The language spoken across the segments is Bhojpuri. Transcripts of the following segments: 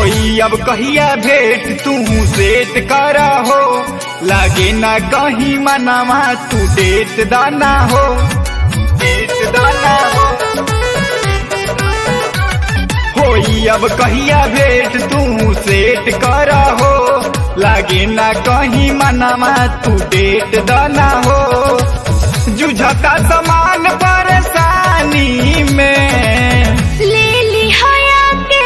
होई अब कहिया भेंट तू सेट करा हो लागे ना कहीं मनावा तू डेट दाना हो डेट दाना हो होई अब कहिया भेंट तू सेट करा हो लागे ना कहीं मनावा तू डेट दाना हो जुझता समान परेशानी में ले ली हया के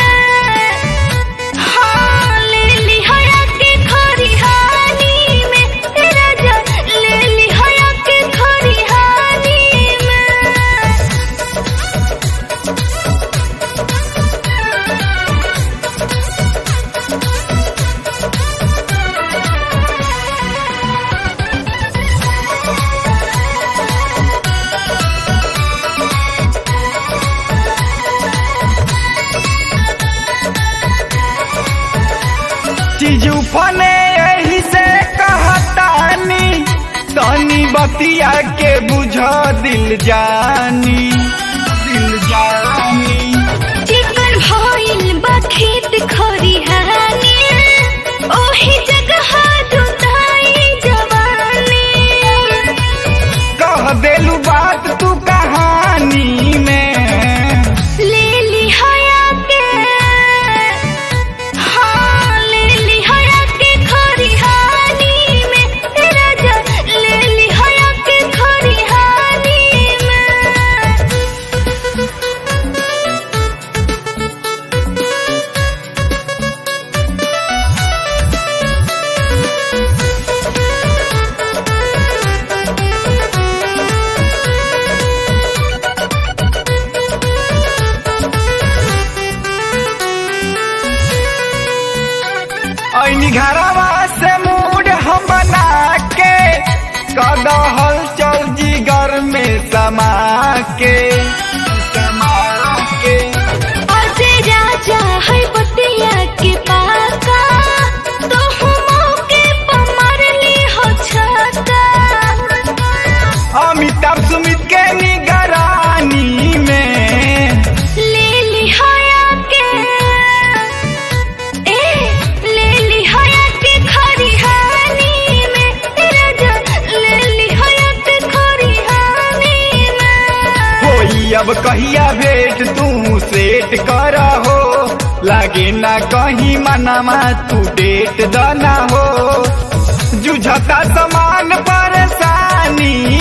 हाँ ले ली हया के खरिहानी में तेरा जा ले ली हया के खरिहानी में चीजू फने यही से कहतानी तनी बतिया के बुझ दिल जानी दिल जानी चिकन भइल बा खेत खरिहानी ओही जगह जुताई जवानी कह देलू बात तू कहानी में ले ली हया के हाँ ले ली हया के खरिहानी में तेरा जा ले ली हया के खरिहानी में ऐनी घरवा से मूड हम बना के कदहल चल जिगर में समा के समा के अजे राजा है बतिया के पाका तो मौके पर मारली हो छक्का अमिताभ सुमित के निगरानी में ले ली हया के ए ले ली हया के खरिहानी में तेरा जा ले ली हया के खरिहानी में होई अब कहिया भेंट तू सेट करा हो लागे ना कहीं मनामा तू डेट दाना हो जुझता समान परेशानी